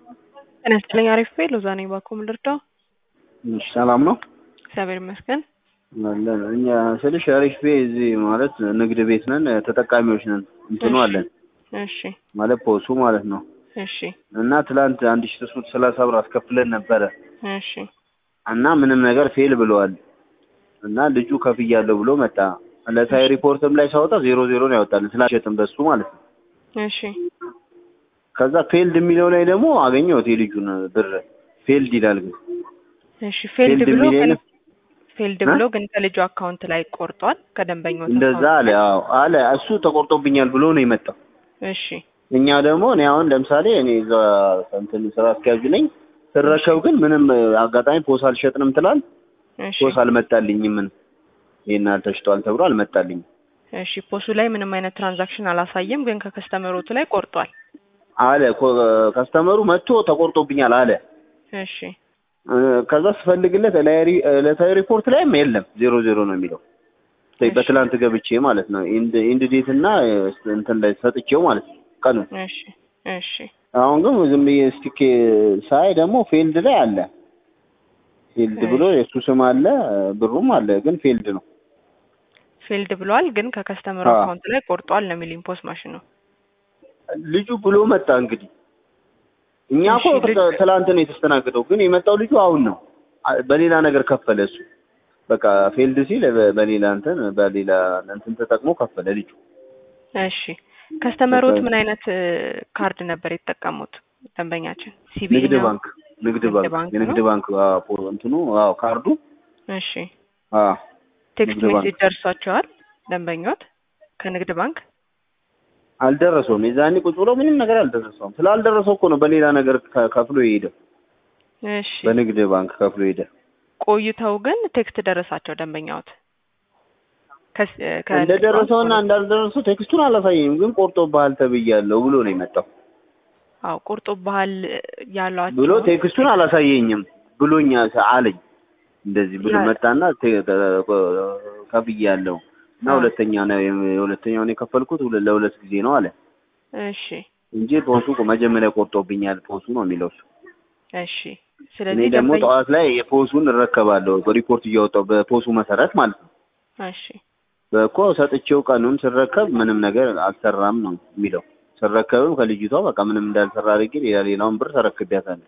ጤና ይስጥልኝ አሪፍ ቤ ሎዛ ነኝ ባኮም ልርዳው እሺ ሰላም ነው እግዚአብሔር ይመስገን አለን እኛ ስልሽ አሪፍ ቤ እዚህ ማለት ንግድ ቤት ነን ተጠቃሚዎች ነን እንትኑ እሺ። አለን እሺ ማለት ፖሱ ማለት ነው እሺ እና ትላንት አንድ ሺ ሶስት መቶ ሰላሳ ብር አስከፍለን ነበረ እሺ እና ምንም ነገር ፌል ብለዋል እና ልጁ ከፍያለሁ ብሎ መጣ ዕለታዊ ሪፖርትም ላይ ሳወጣ ዜሮ ዜሮ ነው ያወጣልን ስላሸጥን በሱ ማለት ነው እሺ ከዛ ፌልድ የሚለው ላይ ደግሞ አገኘሁት የልጁን ብር ፌልድ ይላል ግን እሺ ፌልድ ፌልድ ብሎ የሚል ግን የለም? ፌልድ እ? ብሎ ግን ከልጁ አካውንት ላይ ቆርጧል ከደንበኛው እንደዛ አለ አዎ አለ እሱ ተቆርጦብኛል ብሎ ነው የመጣው እሺ እኛ ደግሞ እኔ አሁን ለምሳሌ እኔ እዛ እንትን ስራ አስኪያጁ ነኝ ስረከብ ግን ምንም አጋጣሚ ፖስ አልሸጥንም ትላል እሺ ፖስ አልመጣልኝም ምን ይሄን አልተሽጧል ተብሎ አልመጣልኝም እሺ ፖሱ ላይ ምንም አይነት ትራንዛክሽን አላሳየም ግን ከከስተመሮቱ ላይ ቆርጧል አለ ኮ- ከስተመሩ መጥቶ ተቆርጦብኛል አለ እሺ እ፣ ከዛ ስፈልግለት ዕላዊ- ዕለታዊ ሪፖርት ላይም የለም ዜሮ ዜሮ ነው የሚለው እሺ። በትላንት ገብቼ ማለት ነው ኢንድ ኢንድ ዴት እና እንትን ላይ ሰጥቼው ማለት ነው ቀኑ እሺ እሺ አሁን ግን ዝም ብዬ ስቲክ ሳይ ደግሞ ፌልድ ላይ አለ ፌልድ ብሎ የእሱ ስም አለ ብሩም አለ ግን ፌልድ ነው ፌልድ ብሏል ግን ከከስተመሩ አዎ። አካውንት ላይ ቆርጧል ነው የሚል ፖስ ማሽኑ ልጁ ብሎ መጣ እንግዲህ እኛ እኮ እሺ፣ ልጅ- ት- ትላንት ነው የተስተናገደው ግን የመጣው ልጁ አሁን ነው አ- በሌላ ነገር ከፈለ እሱ በቃ ፌልድ ሲል በ- በሌላ እንትን በሌላ እንትን ተጠቅሞ ከፈለ ልጁ እሺ ከስተመሮት በቃ- ምን አይነት እ፣ ካርድ ነበር የተጠቀሙት ደንበኛችን ሲቢ ንግድ ነው? ባንክ ንግድ ንግድ ባንክ ባንክ የንግድ ነው? ባንክ አዎ፣ ፖ- እንትኑ አዎ ካርዱ እሺ አዎ ቴክስት ንግድ ባንክ። ሜሴጅ ደርሷቸዋል ደንበኞት ከንግድ ባንክ አልደረሰውም የዛኔ ቁጭ ብሎ ምንም ነገር አልደረሰውም ስላልደረሰው እኮ ነው በሌላ ነገር ከ- ከፍሎ የሄደው እሺ በንግድ ባንክ ከፍሎ ሄደ ቆይተው ግን ቴክስት ደረሳቸው ደንበኛዎት ከስ- እ፣ ከንግድ እንደደረሰውና ባንክ እንዳልደረሰው ቴክስቱን አላሳየኝም ግን ቆርጦብሃል ተብያለሁ ብሎ ነው የመጣው አዎ ቁርጡ ባህል ያሏቸው ብሎ ቴክስቱን አላሳየኝም ብሎኛ አለኝ እንደዚህ ብሎ ያ- መጣና ቴ- ተ- ከፍያለሁ እና አዎ። ሁለተኛ ነው የሁለተኛውን የከፈልኩት ሁለ- ለሁለት ጊዜ ነው አለ እሺ እንጂ ፖሱ እኮ መጀመሪያ ቆርጦብኛል ፖሱ ነው የሚለው እሱ እሺ እኔ ስለዚህ ደግሞ ደንበኛ ጠዋት ላይ የፖሱን እረከባለሁ በሪፖርት እያወጣሁ በፖሱ መሰረት ማለት ነው እሺ በእኮ ሰጥቼው ቀኑን ስረከብ ምንም ነገር አልሰራም ነው የሚለው ስረከብም ከልጅቷ በቃ ምንም እንዳልሰራ አድርጌ ሌላ ሌላውን ብር ተረክቤያታለሁ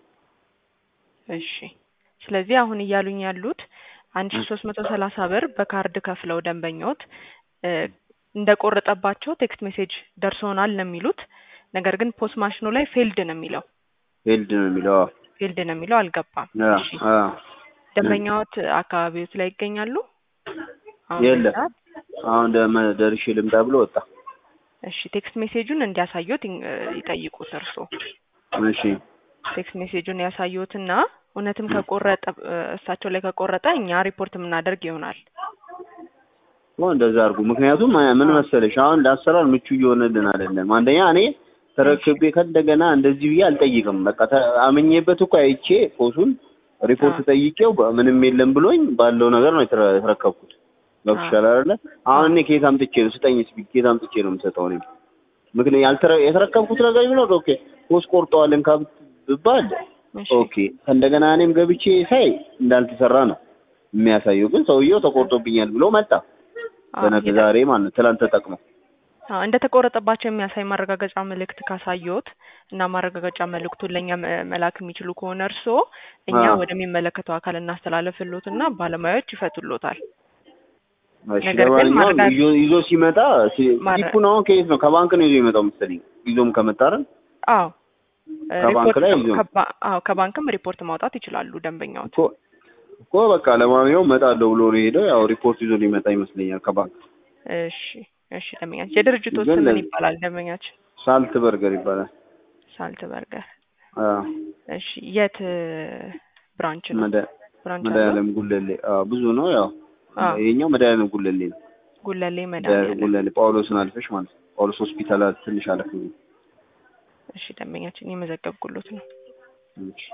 እሺ ስለዚህ አሁን እያሉኝ ያሉት አንድ ሺ ሶስት መቶ ሰላሳ ብር በካርድ ከፍለው ደንበኞት እ፣ እንደቆረጠባቸው ቴክስት ሜሴጅ ደርሶናል ነው የሚሉት። ነገር ግን ፖስት ማሽኑ ላይ ፌልድ ነው የሚለው ፌልድ ነው የሚለው አዎ። ፌልድ ነው የሚለው አልገባም። አዎ፣ እሺ አዎ። ደንበኛዎት አካባቢዎት ላይ ይገኛሉ? አሁን የለም። በዚህ ሰዓት? አሁን ደመ- ደርሼ ልምጣ ብሎ ወጣ። እሺ ቴክስት ሜሴጁን እንዲያሳዩት ይ- ይጠይቁት እርስዎ እሺ ቴክስት ሜሴጁን ያሳዩትና እውነትም ከቆረጠ እ፣ እሳቸው ላይ ከቆረጠ እኛ ሪፖርት የምናደርግ ይሆናል። እኮ እንደዛ አድርጉ። ምክንያቱም አ- ምን መሰለሽ አሁን ለአሰራር ምቹ እየሆነልን አይደለም። አንደኛ እኔ ተረክቤ ከእንደገና እንደዚህ ብዬ አልጠይቅም። በቃ ተ- አምኜበት እኮ አይቼ ፖሱን ሪፖርት አዎ። ጠይቄው በ- ምንም የለም ብሎኝ ባለው ነገር ነው የተረ- የተረከብኩት። ገብቶሻል አይደለ? አሁን እኔ ከየት አምጥቼ ነው ስጠኝ እስኪ ከየት አምጥቼ ነው የምሰጠው እኔ? ምክንያት ያልተረ የተረከብኩት ነገር ቢኖር ኦኬ ፖስ ቆርጠዋል እንካ ብባል እሺ ኦኬ ከእንደገና እኔም ገብቼ ሳይ እንዳልተሰራ ነው የሚያሳየው። ግን ሰውየው ተቆርጦብኛል ብሎ መጣ። አዎ፣ በነገ የተ- ዛሬ ማለት ነው ትላንት ተጠቅሞ አዎ፣ እንደተቆረጠባቸው የሚያሳይ ማረጋገጫ መልእክት ካሳየዎት እና ማረጋገጫ መልእክቱን ለእኛ መ- መላክ የሚችሉ ከሆነ እርስዎ እኛ አዎ። ወደሚመለከተው አካል እናስተላለፍሎት እና ባለሙያዎች ይፈቱሎታል። እሺ ነገር ግን ለማንኛውም ማረጋ- ይዞ ይዞ ሲመጣ ሲ- ማረ- ስሊፑን አሁን ከየት ነው? ከባንክ ነው ይዞ የመጣው መሰለኝ። ይዞም ከመጣ አይደል? አዎ እ፣ ከባንክ ሪፖርት ላይ ከ- ይዞ- ከባ- አዎ ከባንክም ሪፖርት ማውጣት ይችላሉ ደንበኛዎት። እኮ እኮ በቃ ለማንኛውም እመጣለሁ ብሎ ነው የሄደው። ያው ሪፖርት ይዞ ሊመጣ ይመስለኛል ከባንክ። እሺ እሺ ደንበኛችን የድርጅቱ ግን ስም ምን ለ- ይባላል? ደንበኛችን ሳልት በርገር ይባላል። ሳልት በርገር። አዎ እሺ የት ብራንች ነው? መዳ- ብራንች አለው? መድኃኒዓለም ጉለሌ። አዎ ብዙ ነው ያው አዎ ይሄኛው መድኃኒዓለም ጉለሌ ነው። ጉለሌ መድኃኒዓለም መድኃኒዓለም። ጉለሌ ጳውሎስን አልፈሽ ማለት ነው። ጳውሎስ ሆስፒታል ትንሽ አለፍ ብሎ። እሺ ደንበኛችን የመዘገብኩሎት ነው። እሺ።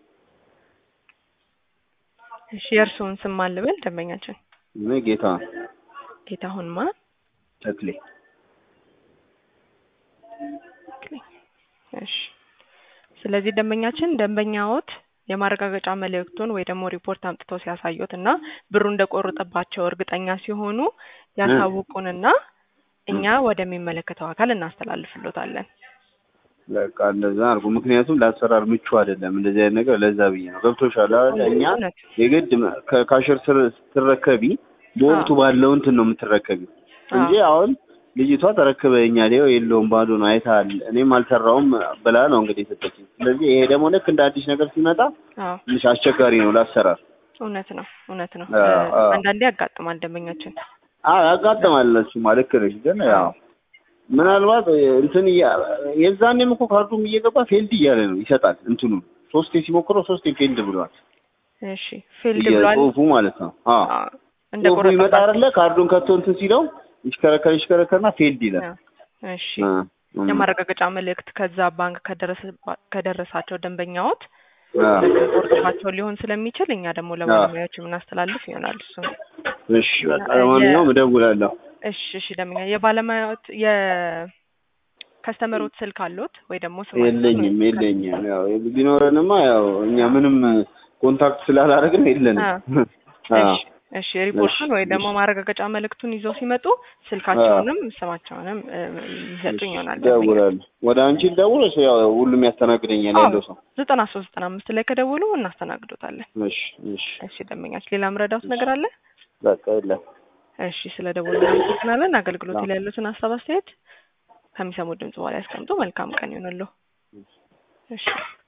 እሺ የእርስዎን ስም ማን ልበል? ደንበኛችን እኔ ጌታ ጌታሁን ማ ተክሌ እሺ ስለዚህ ደንበኛችን ደንበኛዎት የማረጋገጫ መልእክቱን ወይ ደግሞ ሪፖርት አምጥተው ሲያሳዩት እና ብሩ እንደቆረጠባቸው እርግጠኛ ሲሆኑ ያሳውቁንና እኛ ወደሚመለከተው አካል እናስተላልፍሎታለን። በቃ እንደዛ አድርጉ። ምክንያቱም ለአሰራር ምቹ አይደለም እንደዚህ አይነት ነገር። ለዛ ብዬ ነው። ገብቶሻል አይደል? እኛ እውነት የግድ ከካሽር ስትረከቢ በወቅቱ ባለው እንትን ነው የምትረከቢ እንጂ አሁን ልጅቷ ተረክበኛል ይኸው የለውም ባዶ ነው አይተሃል፣ እኔም አልሰራውም ብላ ነው እንግዲህ የሰጠችኝ። ስለዚህ ይሄ ደግሞ ልክ እንደ አዲስ ነገር ሲመጣ አዎ ትንሽ አስቸጋሪ ነው ለአሰራር። እውነት ነው እውነት ነው። አዎ፣ እ፣ አዎ። አንዳንዴ ያጋጥማል ደንበኛችን። አዎ ያጋጥማል። እሱማ ልክ ነሽ። ግን ያው ምናልባት እንትን እያ- የዛኔም እኮ ካርዱም እየገባ ፌልድ እያለ ነው ይሰጣል። እንትኑ ሶስቴ ሲሞክረው ሶስቴ ፌልድ ብሏል። እሺ ፊልድ ብሏል። ጽሁፉ ማለት ነው። አዎ አዎ፣ እንደ ጽሁፉ ይመጣ ቆረጠባቸው አይደለ? ካርዱን ከቶ እንትን ሲለው ይሽከረከር ይሽከረከርና ፌልድ ይላል። እሺ እ፣ እ፣ የማረጋገጫ መልእክት ከዛ ባንክ ከደረሰባ- ከደረሳቸው ደንበኛዎት አዎ። ቆርጥባቸው ሊሆን ስለሚችል እኛ ደግሞ ለባለሙያዎች የምናስተላልፍ ይሆናል። እሱ እሺ በቃ ለማንኛውም እደውላለሁ። እሺ እሺ ደንበኛ የባለሙያዎት የከስተመሮት ስልክ አሉት ወይ ደግሞ ስማቸው የለኝም የለኝም። ያው ቢኖረንማ ያው እኛ ምንም ኮንታክት ስላላደረግን የለንም። አዎ እሺ እሺ ሪፖርቱን ወይ ደግሞ ማረጋገጫ መልእክቱን ይዘው ሲመጡ ስልካቸውንም ስማቸውንም እ፣ ይሰጡኝ ይሆናል። እደውላለሁ። ወደ አንቺ ልደውል ወይስ ያው ሁሉም ያስተናግደኛል ያለው ሰው? ዘጠና ሶስት ዘጠና አምስት ላይ ከደውሉ እናስተናግዶታለን። እሺ እሺ እሺ ደንበኛች ሌላ ምረዳውት ነገር አለ? በቃ የለም። እሺ ስለ ደወሉ እናመሰግናለን። አገልግሎት ላይ ያሉትን ሀሳብ አስተያየት ከሚሰሙ ድምጽ በኋላ ያስቀምጡ። መልካም ቀን ይሆንልዎ። እሺ